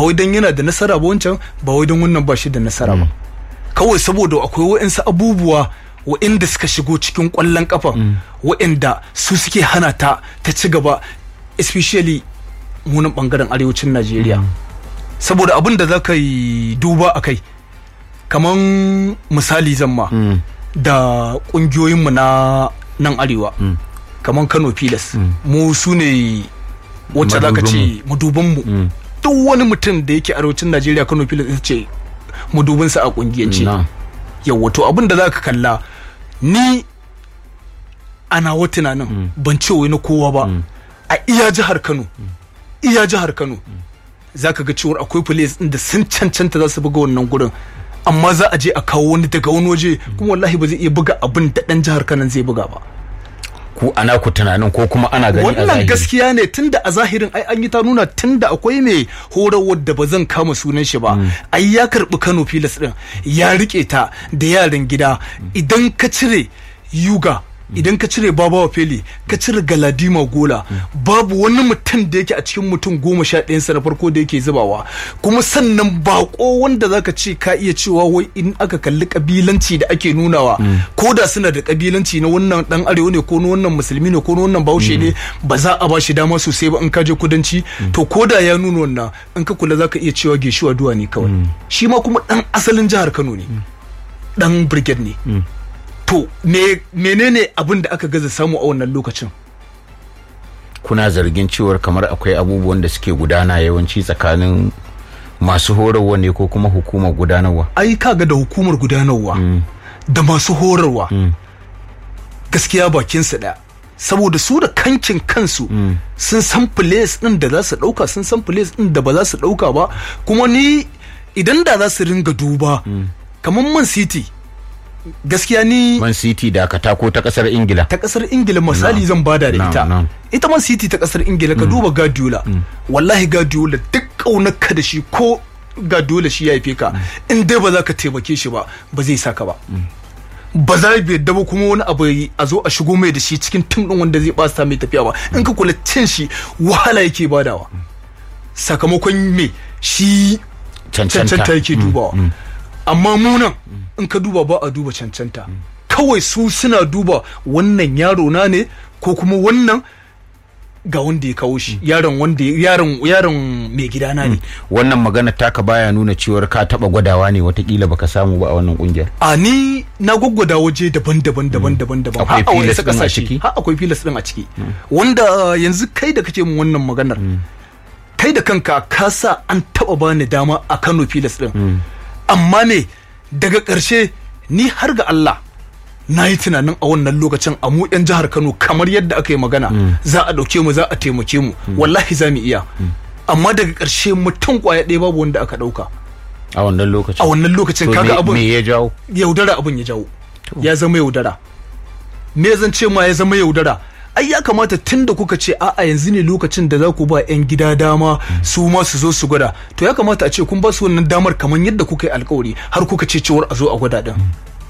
wai dan yana da nasara ba wancan ba wai dan wannan ba shi da nasara ba kawai saboda akwai wa'insu abubuwa wa'inda suka shigo cikin kwallon kafa wa'inda su suke hana ta ta ci gaba especially munan bangaren arewacin Najeriya saboda abin da za ka yi duba a kai kaman misali zamma da kungiyoyinmu na nan arewa kaman Kano Pilas mu su ne wacce za ka ce madubanmu duk wani mutum da yake arewacin Najeriya Kano Pilas ita ce madubinsa a kungiyance yawa to abin da za ka kalla ni ana wa tunanin ban ce wai na kowa ba a iya jihar Kano iya jihar Kano za ka ga cewar akwai police ɗin da sun cancanta za su buga wannan gurin amma za a je a kawo wani daga wani waje kuma wallahi ba zai iya buga abin da ɗan jihar Kano zai buga ba ku ana ku tunanin ko kuma ana gani a wannan zahiri gaskiya ne tunda a zahirin ai an yi ta nuna tunda akwai mai horarwar da ba zan kama sunan shi ba ai ya karbi Kano Pilas din ya rike ta da yaran gida idan ka cire Yuga idan ka cire babawa feli ka cire galadima gola babu wani mutum da yake a cikin mutum goma sha ɗayansa na farko da yake zubawa kuma sannan bako wanda zaka ce ka iya cewa wai in aka kalli kabilanci da ake nunawa ko da suna da kabilanci na wannan dan arewa ne ko na wannan musulmi ne ko na wannan bahaushe ne ba za a ba shi dama sosai ba in ka je kudanci to ko da ya nuna wannan in ka kula zaka iya cewa geshuwa duwa ne kawai shi ma kuma dan asalin jihar Kano ne dan brigade ne to me menene abin da aka gaza samu a wannan lokacin kuna zargin cewar kamar akwai abubuwan da suke gudana yawanci tsakanin masu horarwa ne ko kuma hukumar gudanarwa ai kaga da hukumar gudanarwa da masu horarwa gaskiya bakinsu ɗaya saboda su da kankin kansu sun san place ɗin da za su ɗauka sun san place ɗin da ba za su ɗauka ba kuma ni idan da za su ringa duba kamar man city gaskiya ni man city da aka tako ta kasar ingila ta kasar ingila misali zan bada da Na'am, ita na'am. ita man city ta kasar ingila ka duba guardiola wallahi guardiola duk kaunarka da shi ko guardiola shi ya haife ka in dai ba za ka taimake shi ba ba zai saka ba ba za bai yadda ba kuma wani abu yi- a zo a shigo mai da shi cikin tim din wanda zai basta mai tafiya ba in ka kula cin shi wahala yake badawa sakamakon me shi cancanta cancanta yake dubawa amma munan in ka duba ba a duba cancanta kawai su suna duba wannan yaro na ne ko kuma wannan ga wanda ya kawo shi yaron wanda yaron yaron mai gidana ne wannan magana taka baya nuna cewar ka taba gwadawa ne watakila baka samu ba a wannan kungiyar a ni na gwaggwada waje daban-daban daban-daban daban Akwai har a filas wasu ɗin a kasashe ciki? har akwai filas din a ciki wanda uh, yanzu kai da kake mun wannan maganar kai da kanka ka sa an taba bani dama a Kano filas din amma me daga ƙarshe ni har ga Allah na yi tunanin a wannan lokacin a mu 'yan jihar Kano kamar yadda aka yi magana za a ɗauke mu za a taimake mu wallahi za mu iya amma daga ƙarshe mutum kwaya ɗaya babu wanda aka ɗauka a wannan lokacin a wannan lokacin To kaga me- abin me ya jawo yaudara abin ya jawo ya zama yaudara me zan ce ma ya zama yaudara ai ya kamata tun da kuka ce a'a yanzu ne lokacin da za ku ba 'yan gida dama su ma su zo su gwada to ya kamata a ce kun ba su wannan damar kamar yadda kuka yi alkawari har kuka ce cewar a zo a gwada din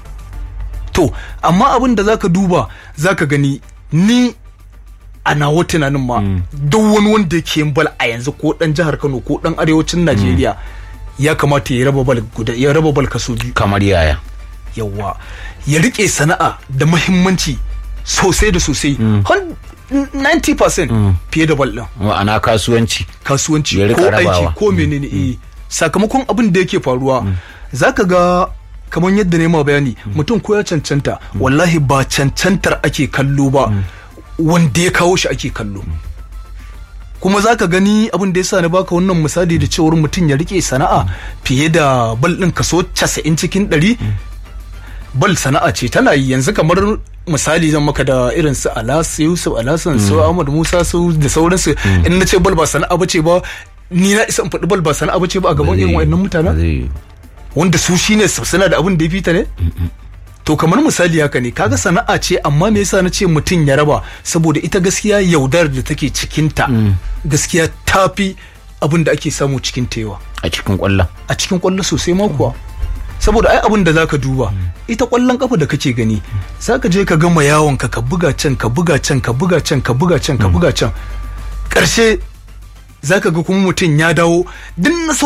to amma abin da zaka duba zaka gani ni a nawa tunanin ma duk wani wanda yake yin bal a yanzu ko dan jihar Kano ko dan arewacin Najeriya ya kamata ya raba bal guda ya raba bal kaso biyu kamar yaya yawa ya rike sana'a da mahimmanci sosai da sosai Hun- 90% fiye da bal din ma'ana kasuwanci kasuwanci Ya rika ko rabawa. aiki ko menene eh sakamakon abin da yake faruwa zaka ga kamar yadda ne ma bayani mutum ko ya cancanta wallahi ba cancantar ake kallo ba wanda ya kawo shi ake kallo kuma zaka gani abin da yasa na baka wannan misali da cewar mutum ya rike sana'a fiye da bal din kaso 90 cikin 100 bal sana'a ce tana yi yanzu kamar misali zan maka da irin su Alas Yusuf Alasan su Ahmad Musa su da sauransu in na ce bal ba sana'a bace ba ni na isa in faɗi bal ba sana'a bace ba a gaban irin wayannan mutanen Zai- wanda su shine su- suna da abin da ya fita ne to kamar misali haka ne kaga sana'a ce amma me yasa na ce mutum ya raba saboda ita gaskiya yaudar da take cikinta gaskiya tafi abin da ake samu cikin tewa a cikin kwallon a cikin kwallo sosai ma kuwa saboda ai abin da zaka duba ita kwallon kafa da kake gani zaka je ka gama yawon ka ka buga can ka buga can ka buga can ka buga can ka buga can karshe zaka ga kuma mutum ya dawo duk na